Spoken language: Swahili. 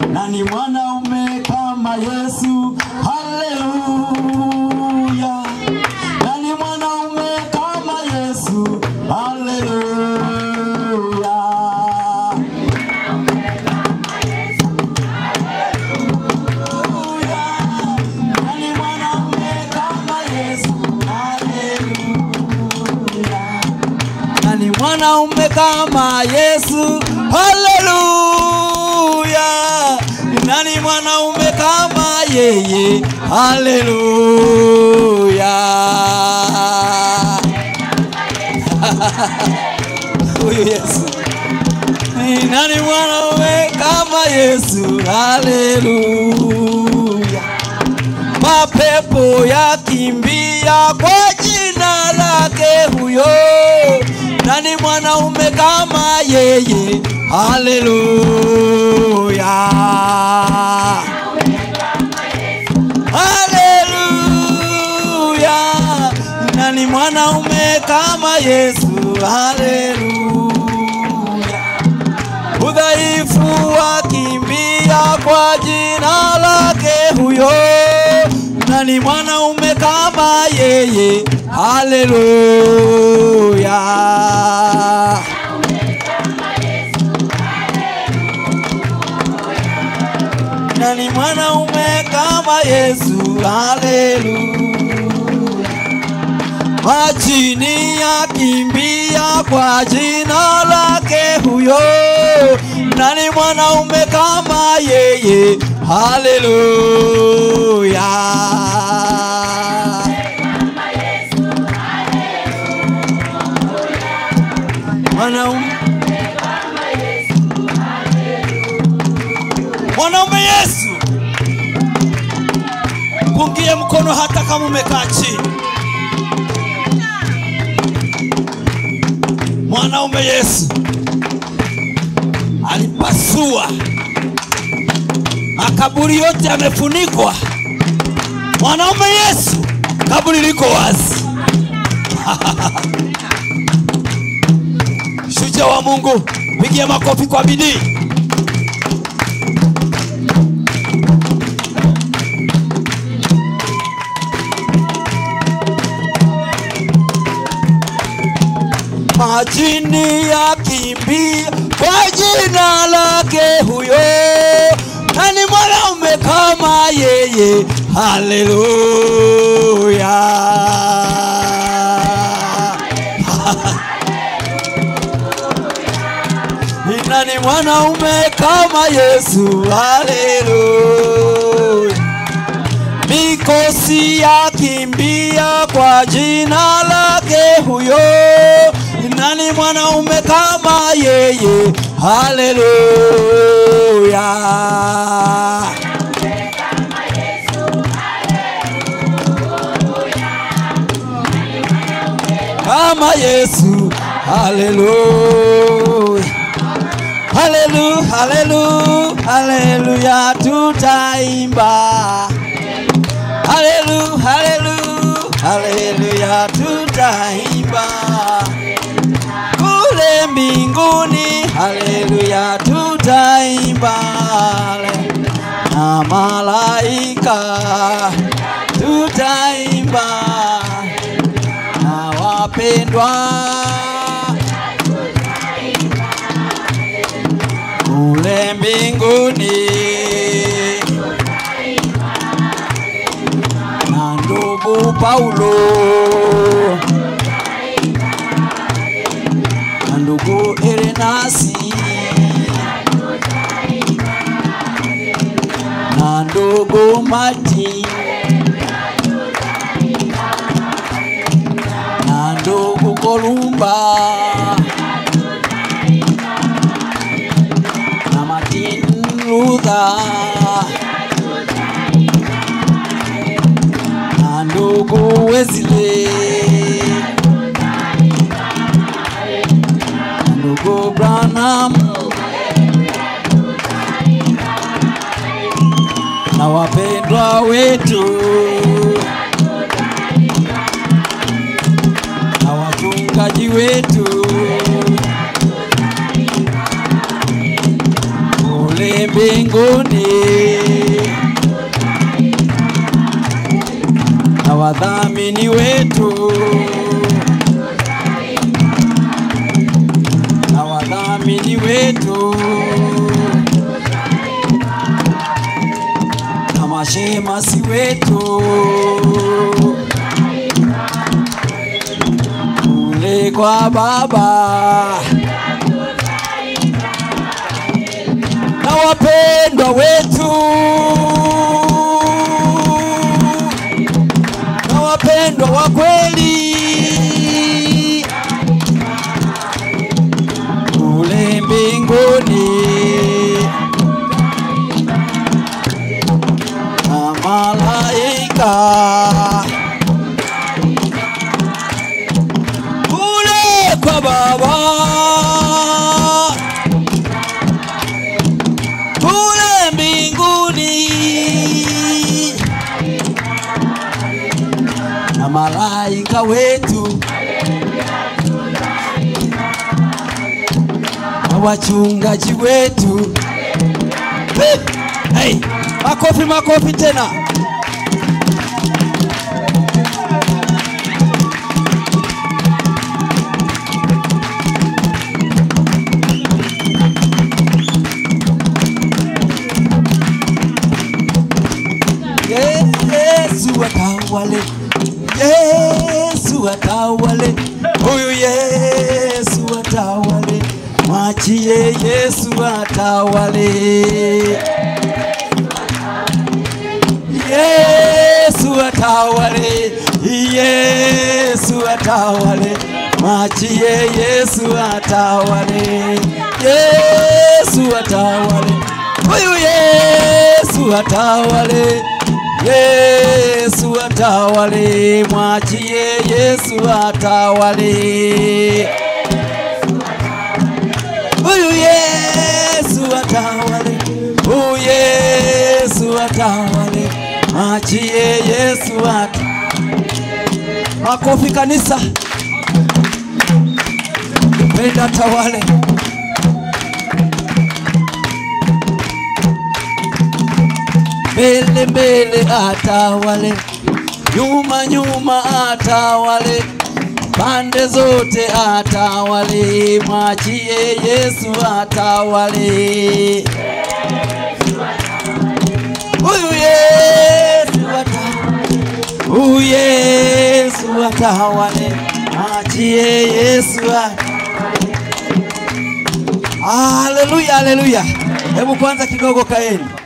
nani mwanaume kama Yesu? Haleluya! Nani mwanaume kama Yesu? Haleluya! Nani mwanaume kama Yesu? Haleluya! Nani mwanaume kama Yesu? Haleluya! Nani mwanaume kama yeye? Haleluya! Huyu Yesu. Ni Nani mwanaume kama Yesu? Haleluya! mapepo yakimbia kwa jina lake huyo. Nani mwanaume kama yeye? Haleluya! Haleluya! Nani mwanaume kama Yesu? Haleluya! udhaifu wakimbia kwa jina lake huyo. Nani mwanaume kama yeye? Haleluya! Nani mwanaume kama Yesu? Haleluya! majini yakimbia kwa jina lake huyo. Nani mwanaume kama yeye? Haleluya! Mwanaume mwanaume Yesu, pungie mkono hata kama umekaa chini. mwanaume Yesu alipasua makaburi yote yamefunikwa. Mwanaume Yesu, kaburi liko wazi. Shujaa wa Mungu, pigia makofi kwa bidii. majini yakimbia kwa jina lake huyo. Nani mwanaume kama yeye? Haleluya! Ni nani mwanaume kama Yesu? Haleluya! mikosi yakimbia kwa jina lake huyo. Nani mwanaume kama yeye? Haleluya! Kama Yesu, haleluya! Haleluya, haleluya, haleluya, tutaimba Haleluya, haleluya, haleluya, tutaimba kule mbinguni. Haleluya, tutaimba na malaika, tutaimba na wapendwa kule mbinguni. na ndugu Paulo na ndugu Irenasi na ndugu Mati na ndugu Kolumba na Martin Luther na ndugu Wesley na ndugu Branham na wapendwa wetu na wachungaji wetu kule mbinguni na wadhamini wetu na wadhamini wetu na mashemasi wetu kule kwa Baba na wapendwa wetu na wapendwa wa kweli kule mbinguni na malaika kule kwa Baba kule mbinguni na malaika wetu na wachungaji wetu. Hey! Hey! Makofi, makofi tena. Yesu atawale, Yesu atawale, huyu Yesu atawale, mwachie Yesu atawale. Yesu atawale, Yesu atawale, mwachie Yesu atawale, Yesu atawale, huyu Yesu atawale, Yesu atawale, mwachie Yesu atawale, huyu Yesu atawale, huyu Yesu atawale, mwachie Yesu atawale. Makofi kanisa, penda tawale. Mbele mbele atawale, nyuma nyuma atawale, pande zote atawale, mwachie Yesu atawale. Huyu Yesu atawale, huyu Yesu atawale, mwachie Yesu atawale. Haleluya, haleluya. Hebu kwanza kidogo kaeni.